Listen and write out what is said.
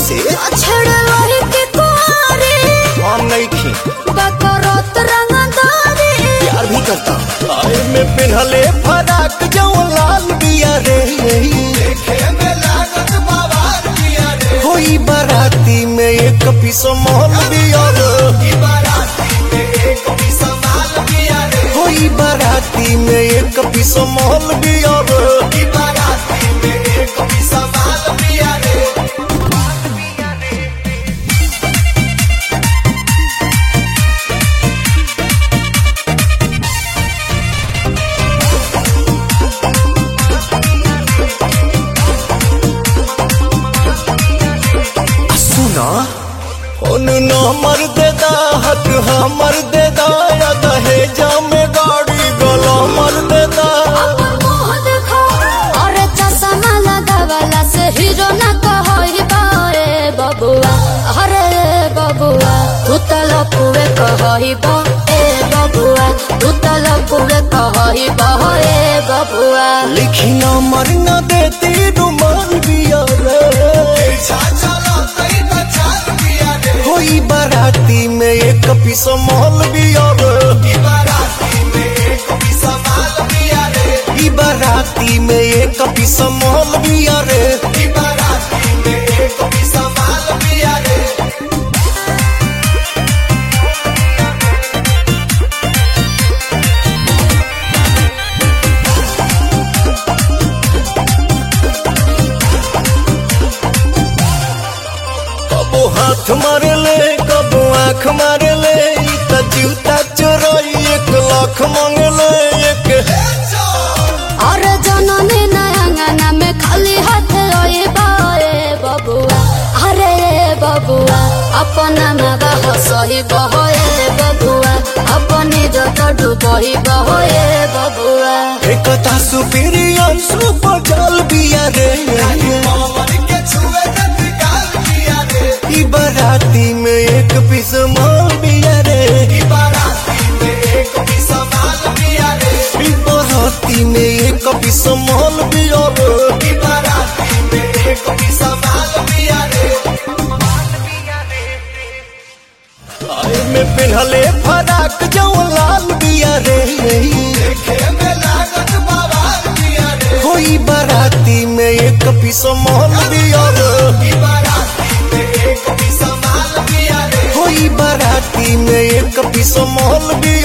कैसे छेड़े वही के कुआरे हम नहीं खी बकरोत रंगदारी प्यार भी करता आए में पिन्हले फराक जो लाल बिया रे होई बाराती में एक पीस मोहल बिया रे होई बाराती में एक पीस मोहल बिया रे आ सुना उन नंबर दे दा हक हमर दे दा या दहेजा में गाड़ी गला मर दे दा मुंह देखो अरे चश्मा लगावला से हीरो ना कहई बारे बबुआ अरे बबुआ तू तो लपुए कहई बा ए बबुआ तू तो लपुए कहई बा ए बबुआ लिखी नंबर न देती रुमान बिया रे होई बाराती में एक पीस मोहल बिया रे ई बाराती में एक पीस मोहल बिया रे कबो हाथ मारे ले कबो आँख मारे ले ई त जूता चोरई एक लाख मांगे ले एक अरे जननी नयंगना में खाली हाथ रोए बाए बबुआ अरे बबुआ अपना मगा हसही बहोए बबुआ अपनी जत डूबही बहोए बबुआ एकता सुपीरियर सुपर जल बिया रे ई बाराती में एक पीस माल बिया रे ई बाराती में एक पीस माल बिया रे आए में पिन्हले फराक जो लाल बिया रे होई बाराती में एक पीस माल बिया रे होई बाराती में एक पीस माल बिया